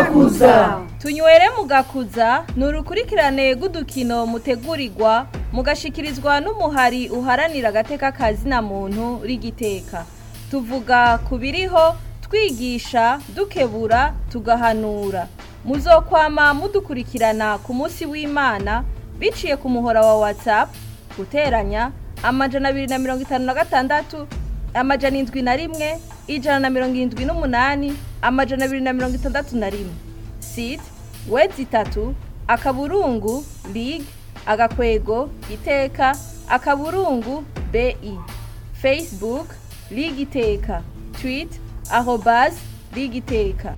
mugakuza tunywere mugakuza ni urukurikirane rw'udukino mutegurirwa mugashikirizwa n'umuhari uharanira agateka kazina muntu rigiteka tuvuga ku biriho twigisha dukebura tugahanura muzokwama mudukurikirana ku munsi w'imana biciye ku muhora wa whatsapp guteranya amajana abiri na mirongo itanu na gatandatu amajana indwi na rimwe ijana na mirongo irindwi n'umunani amajana abiri na mirongo itandatu na rimwe site wedi itatu akaburungu lig agakwego iteka akaburungu bi facebook lig iteka twit arobas lig iteka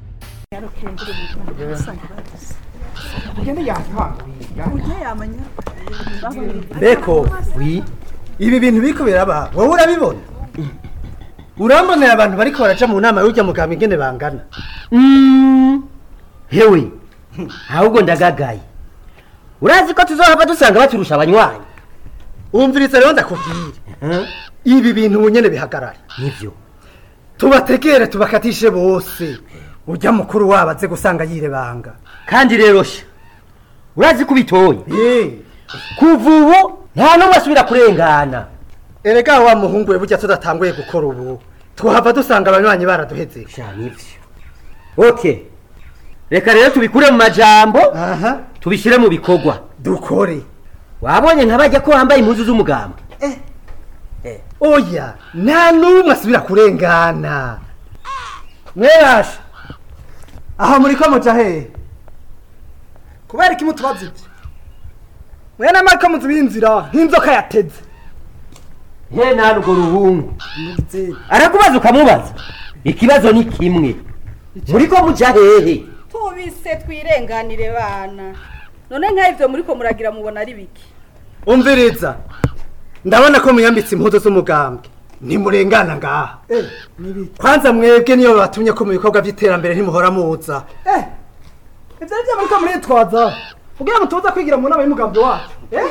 beko wi ibi bintu biriko biraba wowe urabibona urambonera abantu bariko baraca mu nama y'urya mugabo ingene bangana Mm, hewe ahubwo ndagagaye urazi ko tuzohava dusanga baturusha abanywanyi umviriza rero ndakubwire Eh, ibi bintu ubu nyene bihagarare nivyo tubategere tubakatishe bose urya mukuru wabo aze gusanga yirebanga kandi rero sha urazi ko ubitoye Eh, kuva ubu nta n'umwe asubira kurengana erega wa muhungu we burya tudatanguye gukora ubu tuhava dusanga abanywanyi baraduheze sha nivyo okay reka rero tubikure mu majambo aha tubishyire mu bikorwa dukore wabonye nk'abajya ko wambaye impuzu z'umugamba oya nta n'umwe asubira kurengana mwerashe aha muri ko muja hehe kubera iki mutubaza ibyo mwene mariko muzi b'inzira nk'inzoka yateze he nta urwo ruhungu arakubaza ukamubaza ikibazo ni kimwe muri ko muja hehe tubise twirenganire bana none nk'ibyo muri ko muragira mubona ari biki umviriza ndabona ko muyambitse impuzu z'umugambwe ntimurengana ngaha kwanza mwebwe niyo batumye ko mu bikorwa by'iterambere ntimuhora muza ibyo ari byo muri ko muritwaza kugira ngo tuza kwigira mu nama y'umugambi wacu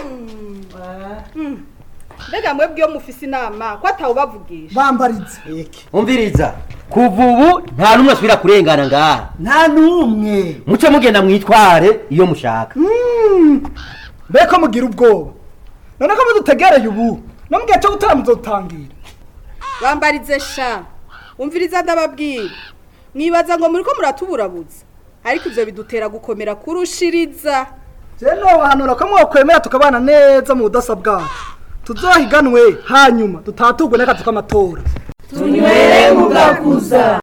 mbega mwebwe iyo mufise inama ko atawubavugisha bambarize iki umviriza kuva ubu nta n'umwe asubira kurengana ngaha nta n'umwe muce mugenda mwitware iyo mushaka mbeko mugira ubwoba none ko mudutegereye ubu no mu gihe cyo gutera muzotangira bambarize sha umviriza ndababwira mwibaza ngo muri ko muratuburabuza ariko ibyo bidutera gukomera kurushiriza jewe nobahanura ko mwokwemera tukabana neza mu budasa bwacu tuzohiganwe hanyuma dutaturwe n'akazi k'amatora tunywere mugakuza